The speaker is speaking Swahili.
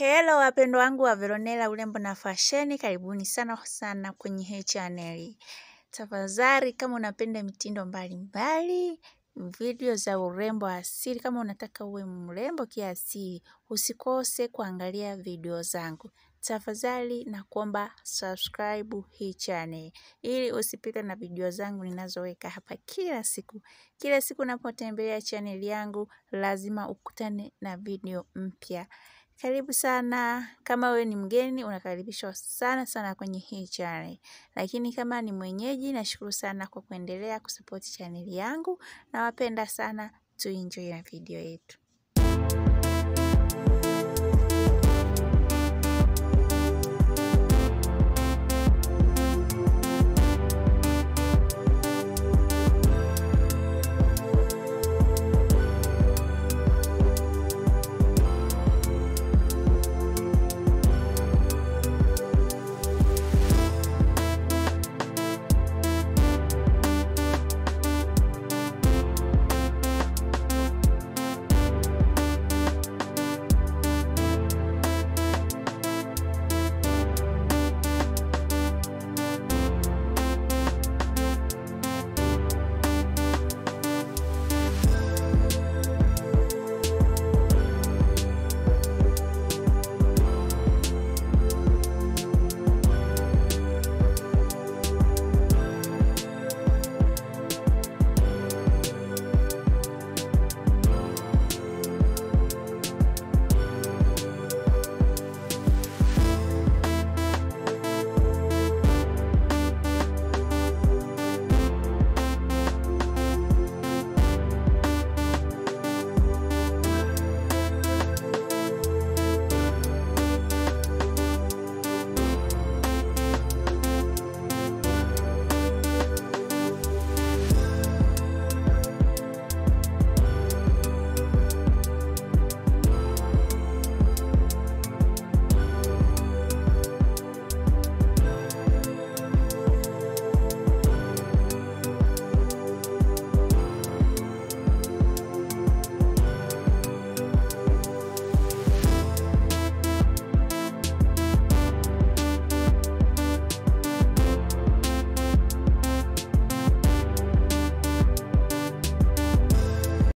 Hello wapendwa wangu wa Veronella urembo na fasheni, karibuni sana sana kwenye hii channel. Tafadhali kama unapenda mitindo mbalimbali, video za urembo asili, kama unataka uwe mrembo kiasili, usikose kuangalia video zangu. Tafadhali na kuomba subscribe hii channel ili usipite na video zangu ninazoweka hapa kila siku. Kila siku unapotembelea channel yangu lazima ukutane na video mpya. Karibu sana. Kama wewe ni mgeni unakaribishwa sana sana kwenye hii channel. Lakini kama ni mwenyeji nashukuru sana kwa kuendelea kusupport channel yangu nawapenda sana tuenjoy na video yetu.